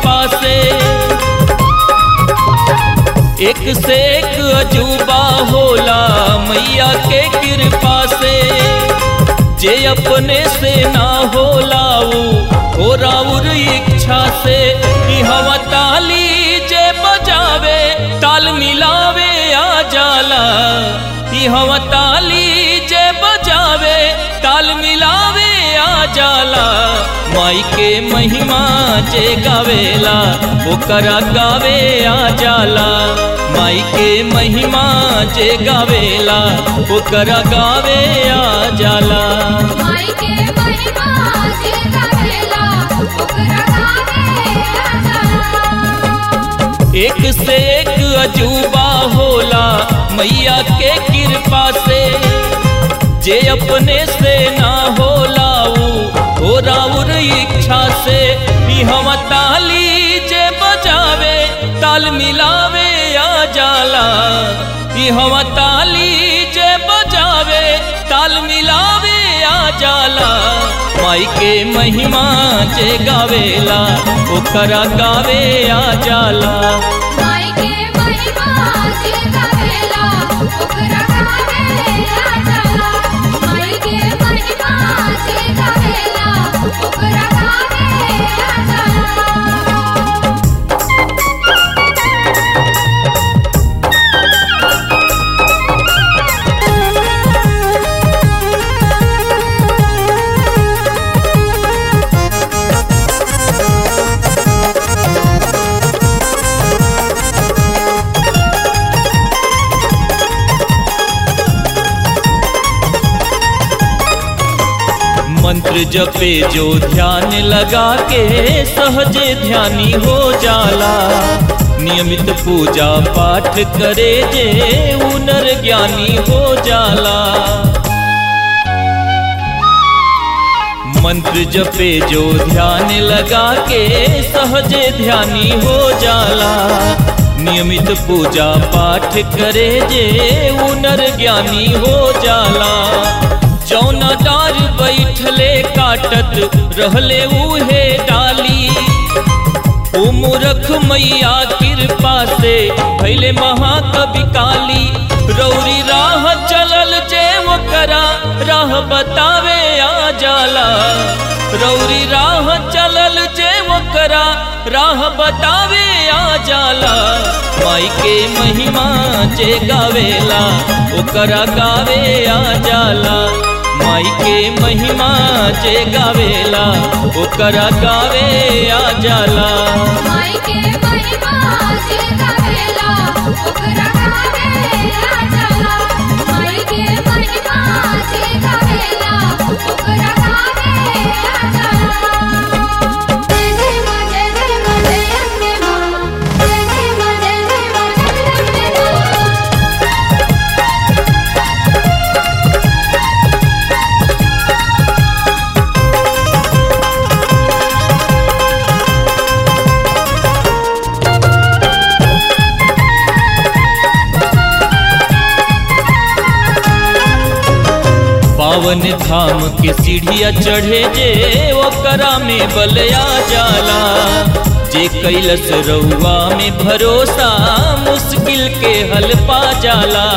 कृपा से एक से एक अजूबा होला मैया के कृपा से जे अपने से ना होला ऊ हो राउर इच्छा से ई हवा ताली जे बजावे ताल मिलावे आ जाला ई हवा ताली जे बजावे ताल मिलावे आ जाला माई के महिमा जे गावेला ओकरा गावे आ जाला माई के महिमा जे गावेला ओकरा गावे आ जाला माई के महिमा जे गावेला ओकरा गावे आ जाला एक से एक अजूबा होला मैया के कृपा से जे अपने से ना होला ऊ हो राउर इच्छा से ई हम ताली जे बजावे ताल मिलावे आ जाला ई हम ताली जे बजावे ताल मिलावे आ जाला माई के महिमा जे गावेला ओकरा गावे आ जाला माई के महिमा जे गावेला ओकरा गावे आ जाला माई के महिमा जे गावेला ओकरा गावे आ जाला मंत्र जपे जो ध्यान लगा के सहजे ध्यानी हो जाला नियमित पूजा पाठ करे जे उनर ज्ञानी हो जाला मंत्र जपे जो ध्यान लगा के सहजे ध्यानी हो जाला नियमित पूजा पाठ करे जे उनर ज्ञानी हो जाला जौना डार बैठले काटत रहले उहे डाली ओ मूरख मैया कृपा से भैले महाकवि काली रौरी राह चलल जे ओकरा राह बतावे आ जाला रौरी राह चलल जे ओकरा राह बतावे आ जाला माई के महिमा जे गावेला ओकरा गावे आ जाला माई के महिमा जे गावेला ओकरा गावे आ जाला माई के महिमा जे गावेला ओकरा गावे आ जाला माई के महिमा जे गावेला ओकरा गावे आ जाला जय जय मां जय जय मां जय अम्बे मां जय जय मां जय जय मां जय अम्बे मां पावन धाम के सीढ़िया चढ़े जे ओकरा में बलया जाला जे कैलस रउआ में भरोसा मुश्किल के हल पा जाला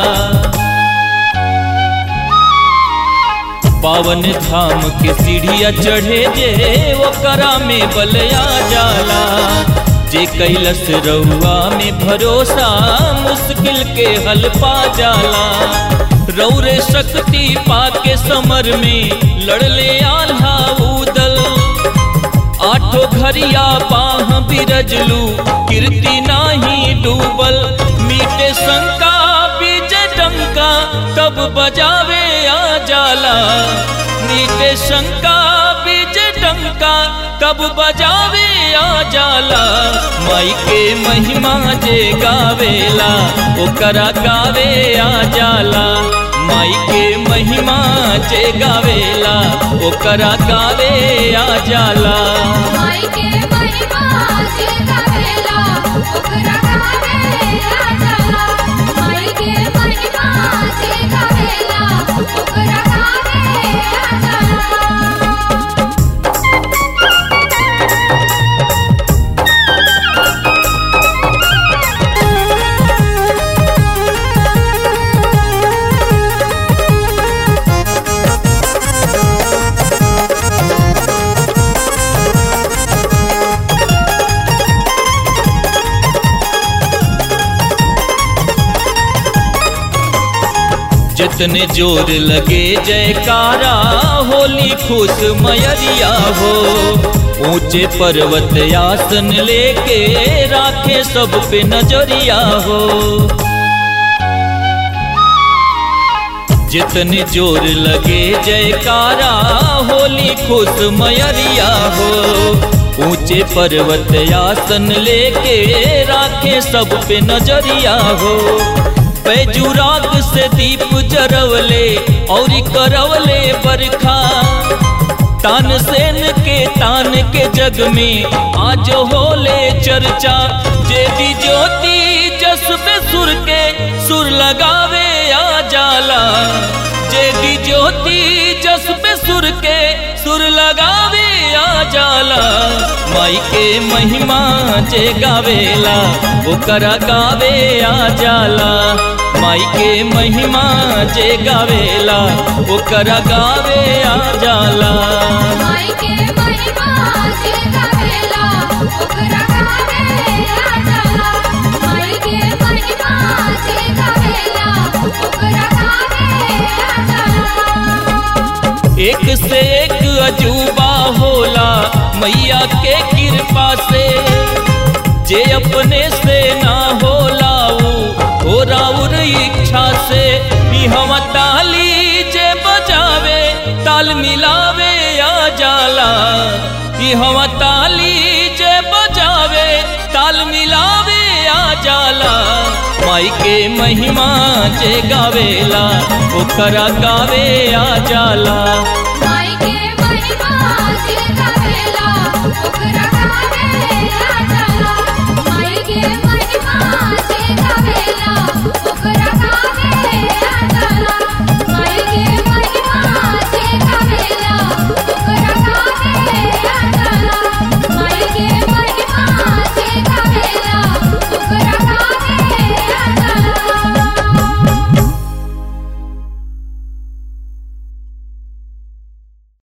पावन धाम के सीढ़िया चढ़े जे ओकरा में बलया जाला जे कैलस रउआ में भरोसा मुश्किल के हल पा जाला रौरे शक्ति पाके समर में लड़ले आल्हा उदल आठो घरिया बाह बिरजलू कीर्ति नाही डूबल मीटे शंका बीज डंका तब बजावे आ जाला मीटे शंका बीज डंका तब बजावे आ जाला माई के महिमा जे गावेला ओकरा गावे आ जाला माई के महिमा जे गावेला ओकरा गावे आ जाला माई के महिमा जे गावेला ओकरा गावे आ जाला माई के महिमा जे गावेला ओकरा गावे आ जाला जितने जोर लगे जयकारा होली खुश मयरिया हो ऊंचे पर्वत आसन लेके राखे सब पे नजरिया हो जितने जोर लगे जयकारा होली खुश मयरिया हो ऊंचे पर्वत आसन लेके राखे सब पे नजरिया हो पैजुराग से दीप जरवले और करवले बरखा तान सेन के तान के जग में आज होले चर्चा जेदी ज्योति जसबे सुर के सुर लगावे आ जाला जेदी ज्योति जसबे सुर के सुर लगावे आ जाला माई के महिमा जे गावेला ओकरा गावे आ जाला माई के महिमा जे गावेला ओकरा गावे आ जाला माई के महिमा जे गावेला ओकरा गावे आ जाला माई के महिमा जे गावेला ओकरा गावे आ जाला एक से एक अजूबा होला मैया के कृपा से जे अपने से ना होला ऊ हो राउर इच्छा से ई हम ताली जे बजावे ताल मिलावे आ जाला ई हम ताली जे बजावे ताल मिलावे आ जाला माई के महिमा जे गावेला ओकरा गावे आ जाला